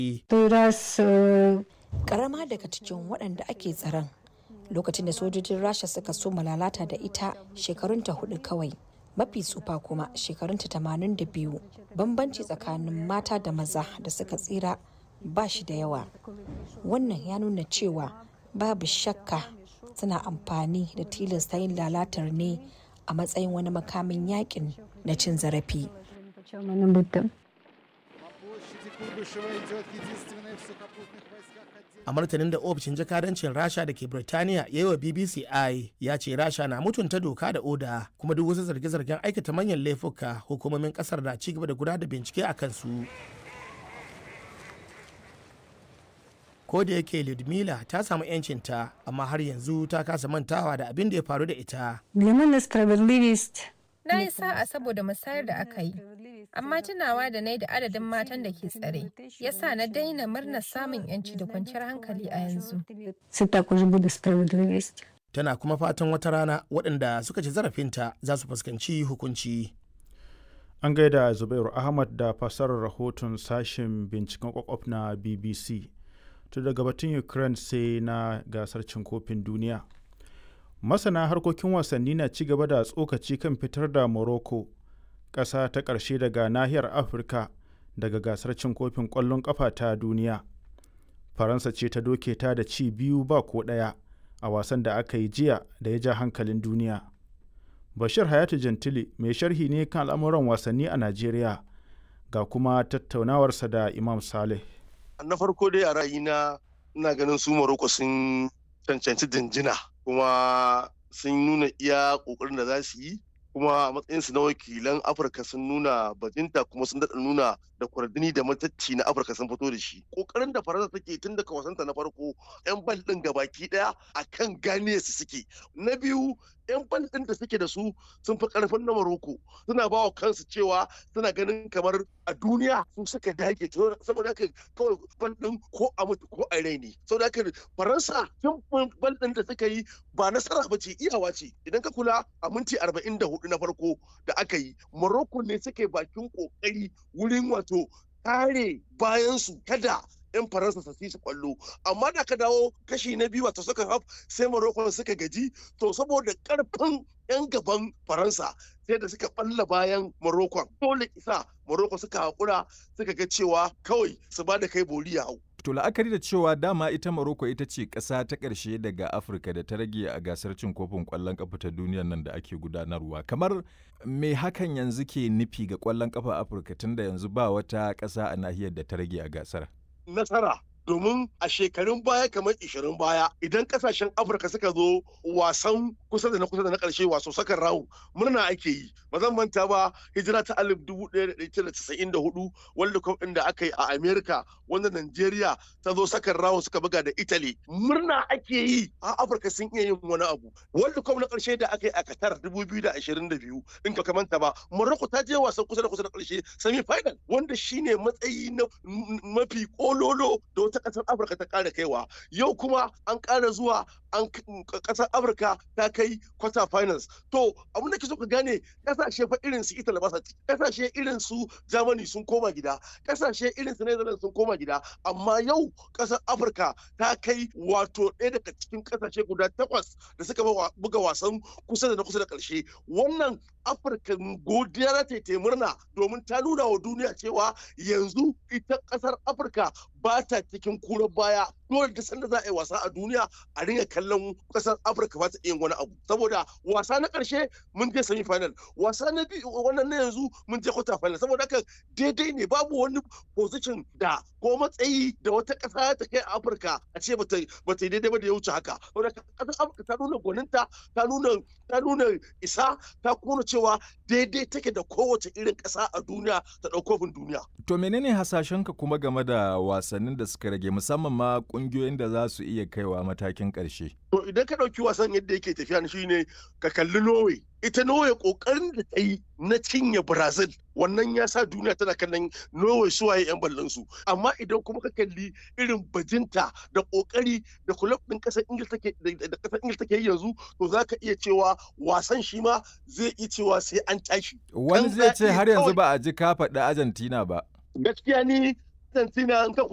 Karama daga cikin waɗanda ake tsaron lokacin da sojojin Rasha suka so lalata da ita shekarunta hudu kawai. Mafi tsufa kuma shekarunta tamanin da biyu. Bambanci tsakanin mata da maza da suka tsira ba shi da yawa. Wannan ya nuna cewa babu shakka suna amfani da tilasta yin lalatar ne a matsayin wani makamin yakin na cin zarafi. a martanin da ofishin jakadancin rasha da ke birtaniya ya yi wa bbc i ya ce rasha na mutunta doka da oda kuma duk wasu zarge-zargen aikata manyan laifuka hukumomin kasar na ci gaba da gudanar da bincike a kansu ko da yake ludmila ta samu 'yancinta amma har yanzu ta kasa mantawa da abin da ya faru da ita Na yi sa'a saboda musayar da aka yi, amma tunawa da na da adadin matan da ke tsare, ya sa na daina murnar samun 'yanci da kwanciyar hankali a yanzu. tana kuma fatan wata rana waɗanda suka ci zarafinta za su fuskanci hukunci An gaida Zubairu Ahmad da fasarar rahoton sashen binciken kwakwaf na BBC. To daga batun Ukraine sai na gasar cin kofin duniya. Masana harkokin wasanni na ci gaba da tsokaci kan fitar da Morocco, ƙasa ta ƙarshe daga nahiyar Afirka daga gasar cin kofin ƙwallon ƙafa ta duniya. Faransa ce ta doke ta da ci biyu ba ko ɗaya a wasan da aka yi jiya da ya ja hankalin duniya. Bashir Hayatu Jantili mai sharhi ne kan al'amuran wasanni a Najeriya ga kuma tattaunawarsa da Imam Saleh. Na farko dai a ra'ayina ina ganin su Morocco sun cancanci jinjina kuma sun nuna iya ƙoƙarin da za su yi kuma a matsayinsu na wakilan Afirka sun nuna bajinta kuma sun daɗa nuna da kwardini da matacci na Afirka sun fito da shi. Ƙoƙarin da Faransa take tun daga wasanta na farko 'yan bal ɗin gabaki ɗaya a kan gane su suke. Na biyu 'yan bal ɗin da suke da su sun fi ƙarfin na Maroko suna ba wa kansu cewa suna ganin kamar a duniya su suka dage saboda haka kawai bal ɗin ko a mutu ko a rai ne. Saboda haka Faransa tun bal ɗin da suka yi ba nasara ba ce iyawa ce idan ka kula a minti arba'in da hudu na farko da aka yi Morocco ne suke bakin kokari wurin wato kare bayansu kada 'yan faransa su su kwallo amma da ka dawo kashi na biyu wato suka haf sai morocco suka gaji to saboda karfin 'yan gaban faransa sai da suka balla bayan morocco dole isa morocco suka haƙura suka ga cewa kawai su ba da kai bori ya hau To la'akari da cewa dama ita Morocco ita ce ƙasa ta ƙarshe daga Afirka da ta rage a gasar cin kofin ƙwallon ƙafa ta duniyar nan da ake gudanarwa. Kamar me hakan yanzu ke nufi ga ƙwallon ƙafa Afirka tunda yanzu ba wata ƙasa a nahiyar da ta rage a gasar? Nasara domin a shekarun baya kamar 20 baya idan kasashen afirka suka zo wasan kusa da na kusa da na karshe waso sakan rawu murna ake yi ba zan manta ba hijira ta alif dubu ɗaya da ɗaya casa'in da hudu wanda cup ɗin da aka yi a america wanda nigeria ta zo sakan rawu suka buga da italy murna ake yi a afirka sun iya yin wani abu world cup na karshe da aka yi a qatar dubu biyu da ashirin da biyu in ka manta ba morocco ta je wasan kusa da kusa da karshe semi final wanda shine matsayi na mafi kololo da wata ƙasar afirka ta ƙara kaiwa yau kuma an ƙara zuwa an ƙasar afirka ta kai quarter finals to abin da ke so ka gane ƙasashe fa irin su italy ba sa ƙasashe irin su germany sun koma gida ƙasashe irin su netherlands sun koma gida amma yau ƙasar afirka ta kai wato ɗaya daga cikin ƙasashe guda takwas da suka buga wasan kusa da na kusa da ƙarshe wannan afirka godiya ta ta murna domin ta nuna wa duniya cewa yanzu ita ƙasar afirka ba ta cikin kura baya dole da sanda za a yi wasa a duniya a ringa kallon kasar afirka ba ta iya wani abu saboda wasa na karshe mun je semi final wasa na biyu wannan na yanzu mun je quarter final saboda haka daidai ne babu wani position da ko matsayi da wata kasa ta kai a afirka a ce ba ta yi daidai ba da ya wuce haka saboda kasar afirka ta nuna gwaninta ta nuna ta nuna isa ta kuma cewa daidai take da kowace irin kasa a duniya ta ɗaukofin duniya. To menene hasashenka kuma game da wasannin da suka rage musamman ma kungiyoyin da za su iya kaiwa matakin ƙarshe? To idan ka ɗauki wasan yadda yake tafiya shi ne ka kalli Norway. Ita Norway ƙoƙarin da ta yi na cinye Brazil wannan ya sa duniya tana kallon Norway suwaye 'yan ballon su. Amma idan kuma ka kalli irin bajinta da ƙoƙari da kulab ɗin ƙasar Ingil take da ƙasar Ingil take yi yanzu to za ka iya cewa wasan shi ma zai iya cewa sai an tashi. Wani zai ce har yanzu ba a ji ka faɗi Argentina ba. Gaskiya ni Argentina in ka